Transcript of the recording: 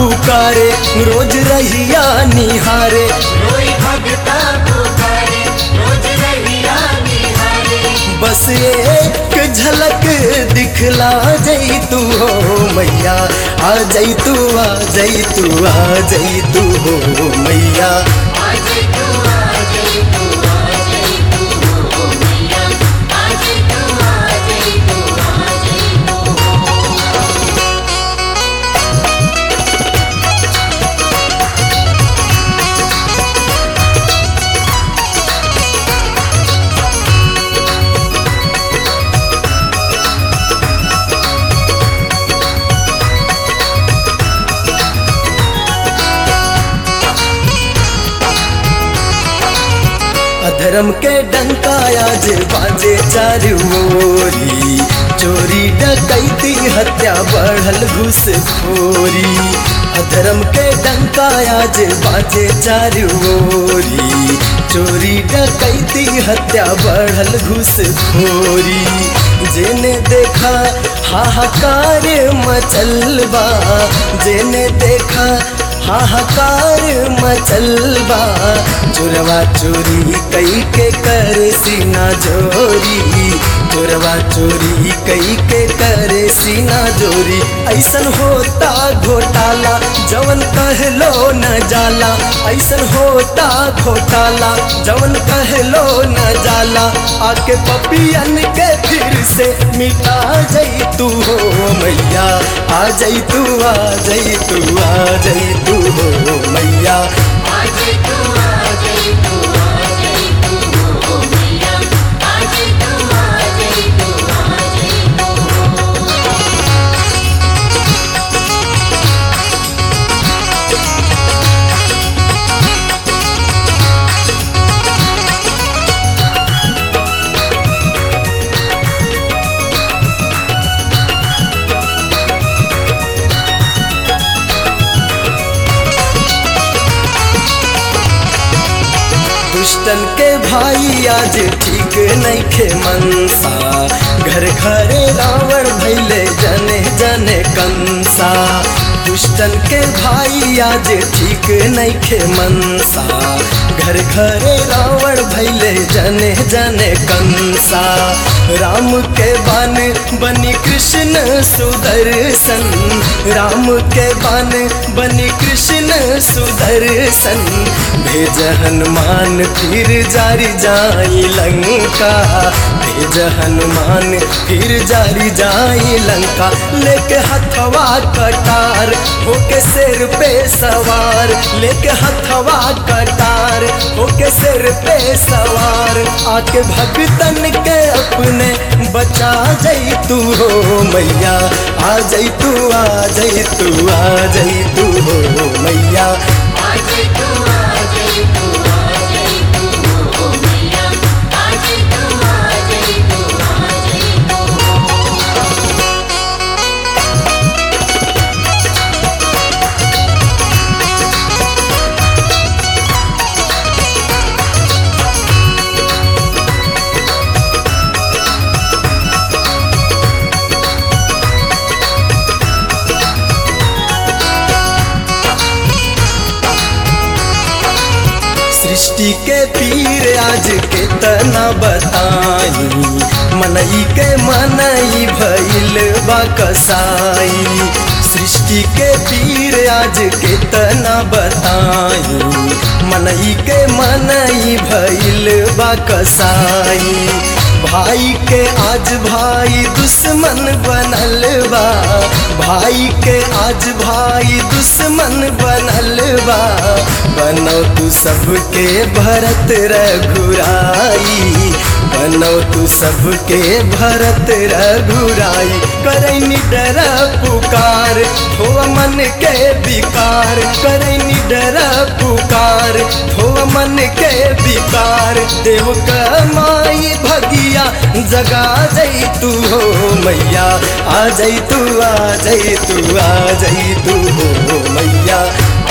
पुकारे रोज रहिया निहारे रोई भगता पुकारे रोज रहिया निहारे बस एक झलक दिखला जई तू हो मैया आ जई तू आ जई तू आ जई तू हो मैया आज तू आज तू आज तू हो मैया आज तू आज तू आज तू अधर्म के डंका आज बाजे चारू ओरी चोरी डकैती हत्या बढ़ल घुसखोरी अधर्म के डंका आज बाजे चारू ओरी चोरी डकैती हत्या बढ़ल घुसखोरी जेने देखा हाहाकार मचल बा जेने देखा हाहाकार मचलबा चोरवा चोरी कई के कर सीना जोरी चोरवा चोरी कई के कर सीना जोरी ऐसन होता घोटाला जवन कहलो न जाला ऐसन होता घोटाला जवन कहलो न जाला आके पपियन के फिर से मिटा जई तू हो मैया आ जई तू आ जई तू आ जई तू हो मैया आज तू आज तू आज तू हो मैया आज तू आज तू आज तू दुष्टन के भाई आज ठीक नैखे मनसा घर घरे रावण भैले जने जने कंसा दुष्टन के भाई आज ठीक नैखे मनसा घर घरे रावण भैले जने जने कंसा राम के बन बनी कृष्ण सुदर्शन राम के बन बनी कृष्ण सुदर्शन भेज हनुमान फिर जारी जाई लंका भेज हनुमान फिर जारी जाई लंका लेके हथवा कटार होके सिर पे सवार लेके हथवा कटार होके सिर पे सवार आके भगतन के अपने बचा जई तू हो मैया आ जई तू आ जई तू आ जई तू हो मैया आज तू आज तू आज तू हो मैया आज तू आज तू आज तू सृष्टि के पीर आज कितना बताई मनई के मनई भइल बा कसाई सृष्टि के पीर आज कितना बताई मनई के मनई भइल बा कसाई भाई के आज भाई दुश्मन बनल बा भाई के आज भाई दुश्मन बनल बा बनो तू सबके भरत रघुराई बनो तू सबके भरत रघुराई करैनी डर पुकार हो मन के विकार करैनी डर पुकार हो मन के विकार देव कमाई भगिया जगा जई तू हो मैया आ जई तू आ जई तू आ जई तू हो मैया